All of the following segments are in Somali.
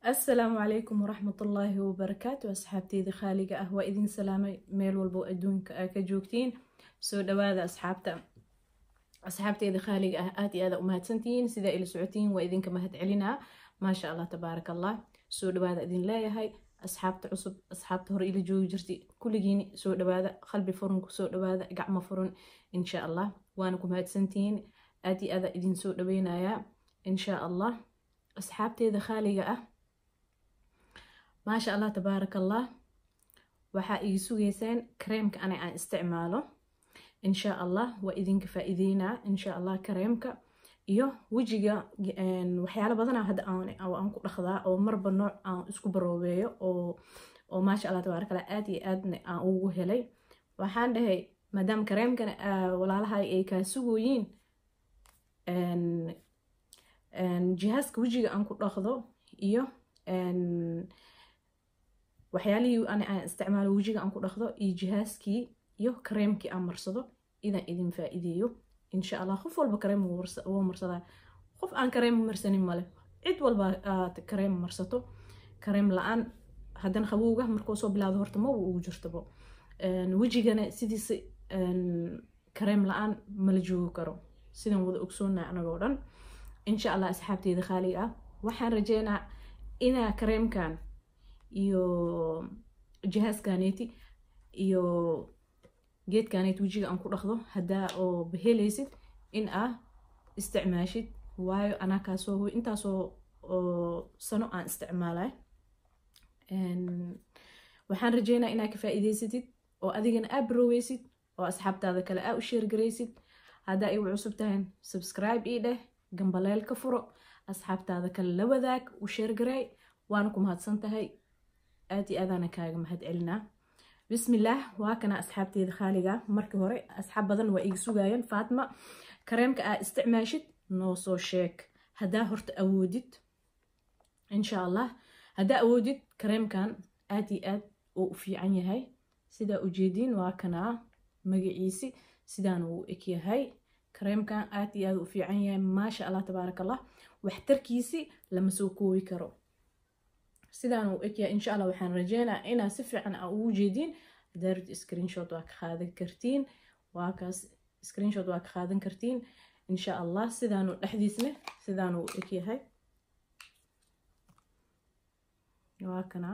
asalaamu calaykum waraxmatullaahi wabarakaatu asxaabteyda khaaliga ah waa idin salaamay meel walbo adduunka aa ka joogtiin soo dhawaada asxaabta asxaabteyda khaaliga ah aad iyo aada umahadsantihiin sidaa ila socotiin waa idinka mahad celinaa maasha allah tabaaraka allah soo dhawaada idin leeyahay asxaabta cusub asxaabta hore ila joogi jirtay kulligiin soo dhawaada qalbi furun kusoo dhawaada gacmo furun insha allah waana ku mahadsantihiin aad iyo aada idin soo dhaweynayaa insha allah asxaabteeda khaaliga ah maasha allah tabaaraka allah waxaa igi sugeysaan kareemka ana aan isticmaalo insha allah waa idinka faa-iideynaa insha allah kareemka iyo wejiga waxyaalo badana hadda aan ku dhaqdaa oo marba nooc aan isku baroobeeyo oo maasha allah tabaaraka allah aad iyo aadna aan ugu helay waxaan dhahay maadaama kareemkan walaalahay ay kaa sugooyiin jihaaska wejiga aan ku dhaqdo iyo waxyaalihii ana aan isticmaalo wejiga aan ku dhaqdo iyo jihaaskii iyo kareemkii aan marsado inaan idin faa-iideeyo insha allah qof walba kareem wuu marsadaa qof aan kareem marsanin male cid walba aad kareem marsato kareem la-aan haddana qabowga markuu soo bilaado horta ma ugu jirtabo wejigana sidiisa kareem la-aan mala joogi karo sidaan wada ogsoonnaa anagoo dhan insha allah asxaabteyda khaaliga ah waxaan rajeynaa inaa kareemkan iyo jihaaskaneeti iyo geedkaneeti wejiga aan ku dhaqdo haddaa oo bahelaysid in aa isticmaashid waayo anaa kaasoo intaasoo sano aan isticmaalay waxaan rajeynaa inaa ka faa-iideysatid oo adigana aa baroweysid oo asxaabtaada kale aa u sheergaraysid haddaa igu cusub tahay subscribe ii dheh gambaleel ka furo asxaabtaada kale la wadaag u sheergaray waana ku mahadsan tahay aad iyo aadaana kaaga mahad celinaa bismillaah waa kana asxaabteeda khaaliga markii hore asxaab badan waa iga sugaayeen faatma kareemka aa isticmaashid noo soo sheeg haddaa horta awoodid insha allah haddaa awoodid kareemkan aad iyo aad uu u fiican yahay sidaa ujeediin waa kanaa magaciisi sidaan uu egyahay kareemkan aad iyo aad u fiican yahay maasha allah tabaaraka allah waxtarkiisi lama soo koobi karo sidaan uu egyahay insha allah waxaan rajeynaa inaa si fiican aa ugu jeediin daarid screenshot waa ka qaadan kartiin waa kaas screenshot waa ka qaadan kartiin insha allah sidaanu dhexdiisne sidaan uu egyahay waa kana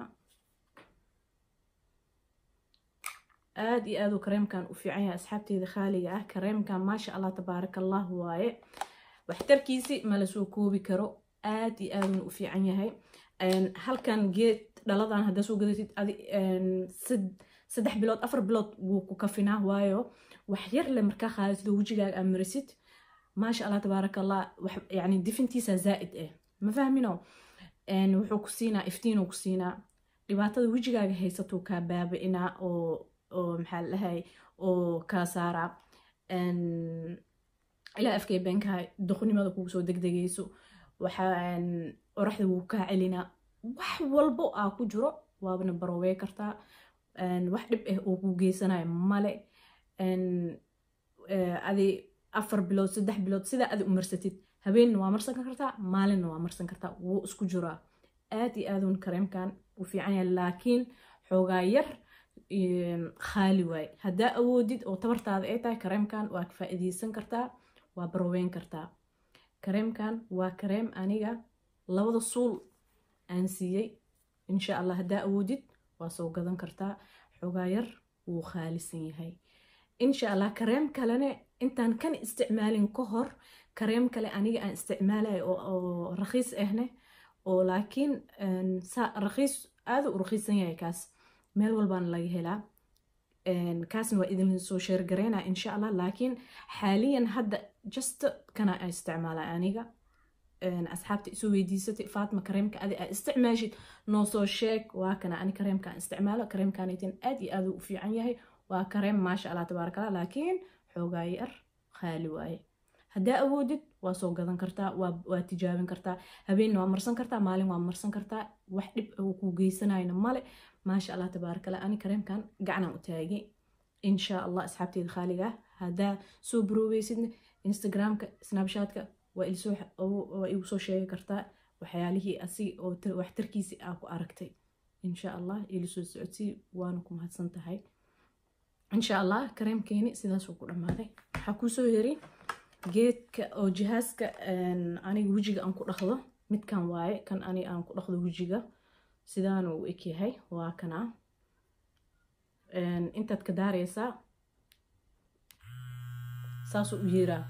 aad iyo aad uu kareemkan u fiican yahay asxaabteyda khaaliga ah kareemkan maasha allah tabaaraka allah waaye waxtarkiisi mala soo koobi karo aad iyo aaduna u fiican yahay halkan geed dhaladan haddaa soo gadatid saddex bilood afar bilood wuu ku kafinaa waayo wax yar le markaa qaadatid oo wejigaaga aa marisid maasha allah tabaaraka allah yani difintiisa zaa'id ah ma fahmino wuxuu ku siinaa iftiinuu ku siinaa dhibaatada wejigaaga haysatuu kaa baabi'inaa oo oo maxaa la dhahay oo kaa saaraa ilaa afkay beenkahay duqnimada kugu soo degdegayso waxaa oraxda wuu kaa celinaa wax walbo aa ku jiro waabana barowey kartaa wax dhib ah oo ku geysanayo male adi afar bilood saddex bilood sidaa adi u marsatid habeenna waa marsan kartaa maalinna waa marsan kartaa wuu isku jiraa aad iyo aadun kareemkan u fiican yahay laakiin xoogaa yar khaali waaye haddaa awoodid oo tabartaada ay tahay kareemkan waa ka faa-iideysan kartaa waa baroweyn kartaa kareemkan waa kareem aniga labada suul aan siiyey insha allah haddaa awoodid waa soo gadan kartaa xoogaa yar wuu khaalisan yahay insha allah kareem kalene intaan kan isticmaalin ka hor kareem kale aniga aan isticmaalayo oo rakhiis ahne oo laakiin rakhiis aada u rakhiisan yahay kaas meel walbaana laga helaa kaasna waa idin soo sheergareynaa insha allah laakiin xaaliyan hadda just kana a isticmaala aniga asxaabta isu weydiisatay faatma kareemka adi aa isticmaashid noo soo sheeg waa kana ani kareemka aan isticmaalo kareemkanaytin aad iyo aad u fiican yahay waa kareem maasha allah tabaaraka allah laakiin xoogaa yar khaali waaye haddaa awoodid waa soo gadan kartaa waa tijaabin kartaa habeenna waa marsan kartaa maalin waa marsan kartaa wax dhib uu ku geysanayna male maasha allah tabaaraka allah ani kareemkan gacanaan u taagay insha allah asxaabteeda khaaliga ah haddaa soo baroobeysidna instagramka snabshatka waa igu soo sheegi kartaa waxyaalihii asi oo waxtarkiisi aa ku aragtay insha allah ila soo socodsii waana ku mahadsan tahay insha allah kareemkeeni sidaasuu ku dhammaaday waxaa kuusoo yiri geedka oo jihaaska aniga wejiga aan ku dhaqdo midkan waaye kan ani aan ku dhaqdo wejiga sidaana uu ekyahay waa kana intaad ka daaraysaa saasuu u yeeraa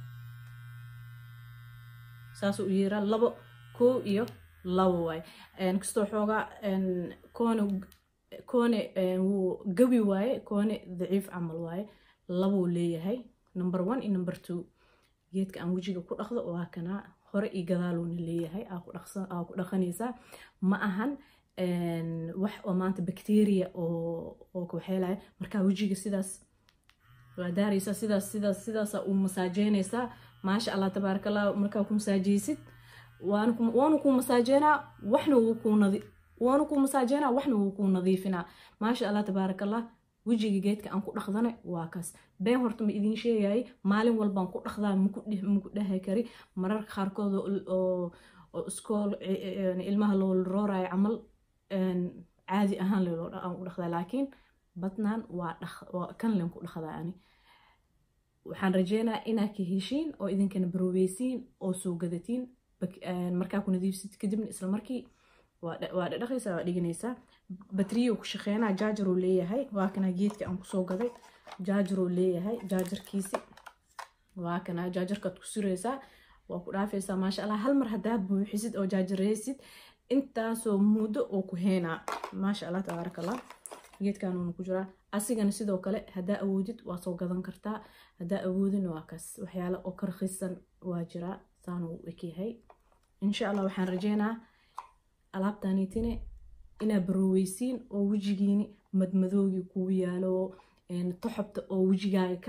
saasuu u yeeraa labo koo iyo labo waaye kastoo xoogaa koone koone wuu gabi waaye koone daciif camal waaye labuu leeyahay number one iyo number two geedka aan wejiga ku dhaqdo waa kanaa hore iyo gadaaluuna leeyahay aa ku dhaqanaysaa ma ahan wax oo maanta bacteria oo waxeelaya markaa wejiga sidaas waa daaraysaa sidaas sidaas sidaasa u masaajeynaysaa maasha allah tabaaraka allah markaa ku masaajeysid waanu kuu masaajeynaa waxna wuu kuu nadi waanu kuu masaajeynaa waxna wuu kuu nadiifinaa maasha allah tabaaraka allah wejiga geedka aan ku dhaqdana waa kaas been horta ma idiin sheegayay maalin walbaan ku dhaqdaa maku dhahay kari mararka qaarkood oo iskool ilmaha loo roorayo camal caadi ahaan aan u dhaqdaa laakiin badnaan waa kan len ku dhaqdaa ani waxaan rajeynaa inaa ka heshiin oo idinkana baroobeysiin oo soo gadatiin markaa ku nadiifsid kadibna isla markii waa dhaqaysaa waa dhiganaysaa batriyo ku shaqeynaa jaajaruu leeyahay waa kana geedka aan kusoo gaday jaajaruu leeyahay jaajarkiisi waa kana jaajarkaad ku suraysaa waa ku dhaafaysaa maasha allah hal mar haddaa buuxisid oo jaajaraysid intaasoo muddo oo ku heynaa maasha allah tabaaraka allah geedkanuuna ku jiraa asigana sidoo kale haddaa awoodid waa soo gadan kartaa haddaa awoodin waa kaas waxyaale oo ka rakiisan waa jiraa saanuu ekyahay insha allah waxaan rajeynaa alaabtaaniitine inaa barooweysiin oo wejigiini madmadoogii kuu yaalo toxobta oo wejigaaga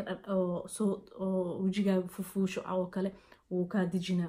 oo wejigaaga fufuusho oo kale wuu kaa dejinaa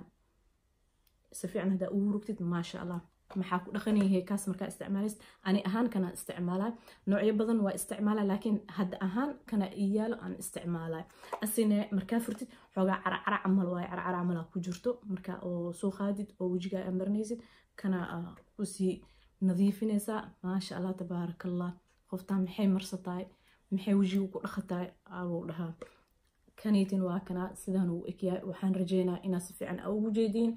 si fiican haddaa ugu rugtid maasha allah maxaa ku dhaqanayahay kaas markaa isticmaalaysid ani ahaan kana isticmaalaa noocyo badan waa isticmaalaa laakiin hadda ahaan kana iyaalo aan isticmaalaa asine markaa furtid xoogaa caracara camal waaye caracara camal ku jirto markaa oo soo qaadid oo wejigaa aa marinaysid kana kusii nadiifinaysaa maasha allah tabaaraka allah qoftaan maxay marsatahay maxay wejiga ku dhaqatahay abuu dhahaa kaniitin waa kanaa sidaan uu ekyahay waxaan rajeynaa inaad si fiican a ugu jeediin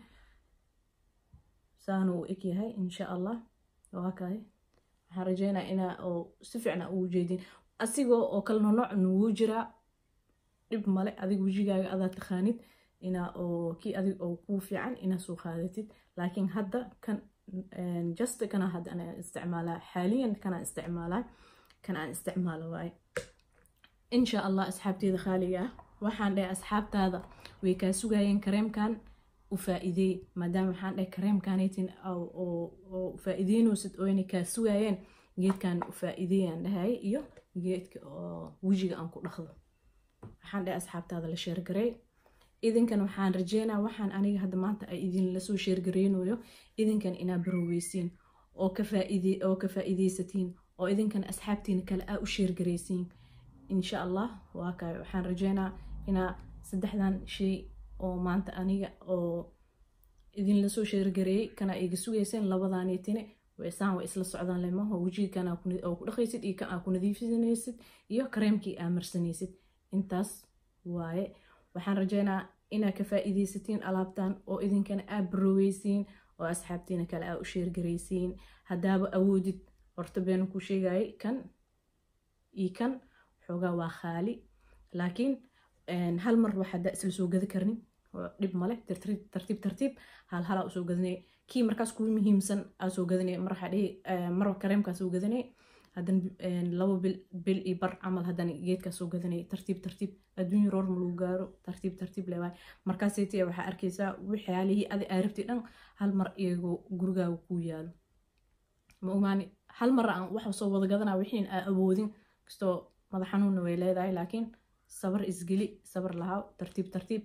saan uu ekyahay insha allah waa kahay waxaan rajeynaa inaa oo si fiican a ugu jeediin asigoo oo kale nooc nugu jiraa dhib male adig wejigaaga adaa taqaanid inaa oo kii adig oo kuu fiican inaa soo qaadatid laakiin hadda kan just kana hadda anaa isticmaalaa xaaliyan kanaan isticmaalaa kan aan isticmaalo waaye insha allah asxaabteeda khaaliga ah waxaan dhahay asxaabtaada way kaa sugayeen kareemkan u faa-iideey maadaama waxaan dhahay kareemkanaytin oo faa-iideynoosid oo inay kaa sugayeen geedkan u faa-iideeyaan dhahay iyo geedka oo wejiga aan ku dhaqdo waxaan dhahay asxaabtaada la sheergareey idinkan waxaan rajeynaa waxaan aniga hadda maanta ay idinla soo sheergareynayo idinkan inaa barooweysiin oo ka faa-iideysatiin oo idinkan asxaabtiina kale aa u sheergareysiin insha allah waa kaay waxaan rajeynaa inaa saddexdan shay oo maanta aniga oo idinla soo sheergareeyey kana iga sugayseen labadaanitine saan way isla socdaan lemaho wejiga kan oo ku dhaqaysid iyo kan aa ku nadiifinaysid iyo kareemkii aa marsanaysid intaas waaye waxaan rajeynaa inaa ka faa-iideysatiin alaabtan oo idinkana aa barooweysiin oo asxaabtiina kale aa u sheergaraysiin haddaaba awoodid horta beenu ku sheegayay kan iyo kan xoogaa waa khaali laakiin hal mar wax haddaa isla soo gada karnin dhib male tartiib tartiib hal halaa usoo gadanay kii markaas kuu muhiimsan aa soo gadanay mar waxaa dhihi mar kareemkaa soo gadanay haddana labo bil bil iyo bar camal haddana geedkaa soo gadanay tartiib tartiib adduunya roor ma lagu gaaro tartiib tartiib leewaay markaasaytiya waxaa arkaysaa waxyaalihii adi aa rabtay dhan hal mar iyagoo gurigaaga kuu yaalo ma ogaani hal mar aan wax soo wada gadanaa wixiin aa awoodin kastoo madax xanuunna way leedahay laakiin sabar isgeli sabar lahaa tartiib tartiib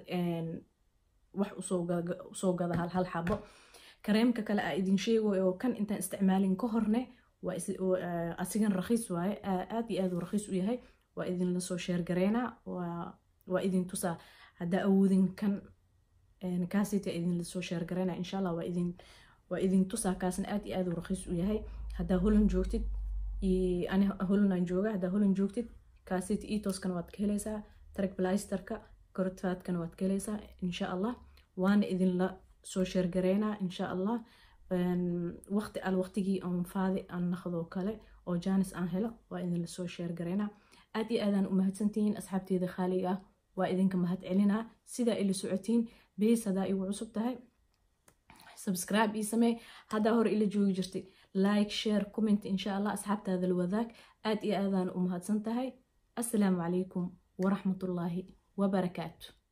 wax usoo gada hal hal xabo kareemka kale aa idin sheegayo oo kan intaan isticmaalin ka horne asigan rakhiis waaye aad iyo aad uu rakhiis u yahay waa idinla soo sheergareynaa waa idin tusaa haddaa awoodin kan kaasita idinla soo sheergarayna insha allah waa idin waa idin tusaa kaasna aad iyo aad u raqiis u yahay haddaa holan joogtid ani holanaan jooga haddaa holan joogtid kaasita etoskana waad ka helaysaa tarag blasterka korotfaadkana waad ka helaysaa insha allah waana idinla soo sheergaraynaa insha allah waqti al waqtigii aan faadi aan naqdoo kale oo jaanis aan helo waa idinla soo sheergaraynaa aad iyo aadaan u mahadsantihiin asxaabteeda khaaliga ah waa idinka mahad celinaa sidaa ila socotiin bees haddaa igu cusub tahay subscribe ii samee haddaa hore ila joogi jirtay like share comment insha allah asxaabtaada la wadaag aad iyo aadaan u mahadsan tahay assalaamu calaykum waraxmatullaahi wabarakaatu